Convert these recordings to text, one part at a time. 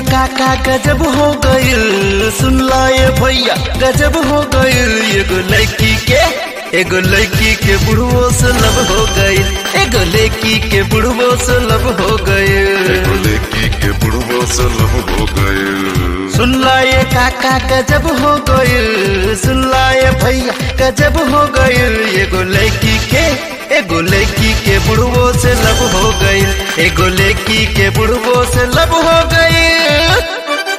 काका गजब हो गइल सुन ला ये भैया गजब हो गइल एगो लड़की के एगो लड़की के बुढ़वो से लब हो गइल एगो लड़की के बुढ़वो से लब हो गइल एगो लड़की के बुढ़बो से लब हो गए सुन ला ये काका गजब हो गइल सुन ला ये भैया गजब हो गइल एगो लड़की के एगो लड़की के बुढ़वो से लब हो गइल एगो लड़की के बुढ़वो से लब हो गइल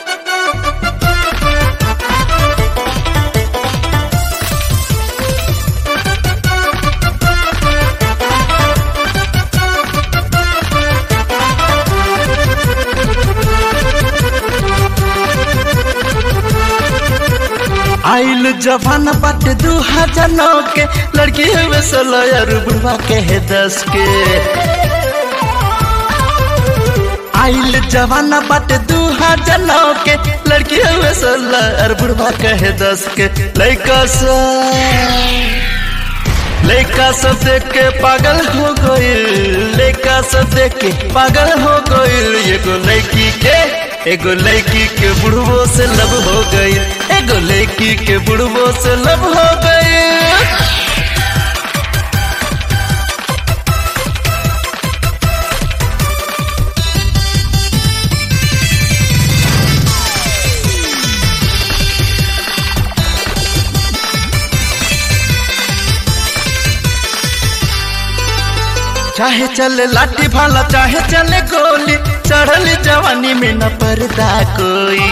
आइल जवान बट दू हजार नौ के लड़की हुए सोलह और बुढ़वा के है दस के आइल जवान बट दू हजार नौ के लड़की हुए सोलह और बुढ़वा के है दस के लड़का सब लड़का सब देख के पागल हो गइल लड़का सब देख के पागल हो गइल एगो लड़की के एगो लड़की के बुढ़वो से लब हो गइल एगो लड़की के बुढ़वो से लब हो गइल चाहे चले लाठी भाला चाहे चले गोली चढ़ल जवानी में न पर्दा कोई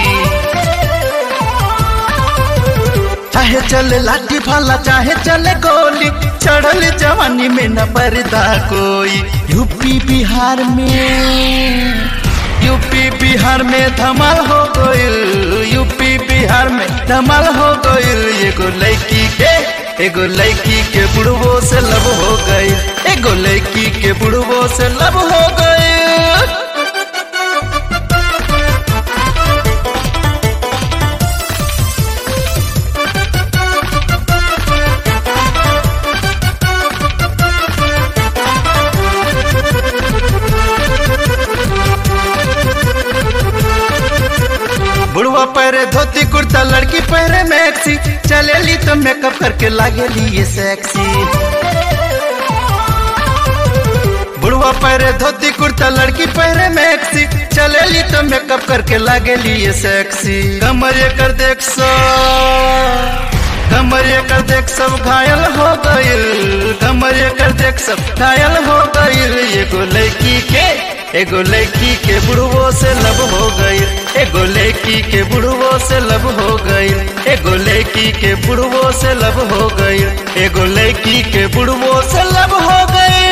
चाहे चले लाठी भाला चाहे चले गोली चढ़ल जवानी में न पर्दा कोई यूपी बिहार में यूपी बिहार में धमाल हो गइल यूपी बिहार में धमाल हो गइल एगो लड़की के एगो लड़की के बुढ़वो से लब हो गई एगो लड़की के बुढ़वो से लब हो गई बुढ़वा पहरे धोती कुर्ता लड़की पहरे मैक्सी चलेली तो मेकअप करके लागेली ये सेक्सी बुढ़वा पहरे धोती कुर्ता लड़की पहरे मैक्सी चलेली तो मेकअप करके लागेली ये सेक्सी कमर ये कर देख सो कमर ये कर देख सब घायल हो गइल कमर ये कर देख सब घायल हो गइल एगो लड़की के एगो लड़की के बुढ़वो से लब हो गइल एगो लड़की के बुढ़वो से लब हो गइल एगो लड़की के बुढ़वो से लब हो गइल एगो लड़की के बुढ़वो से लब हो गइल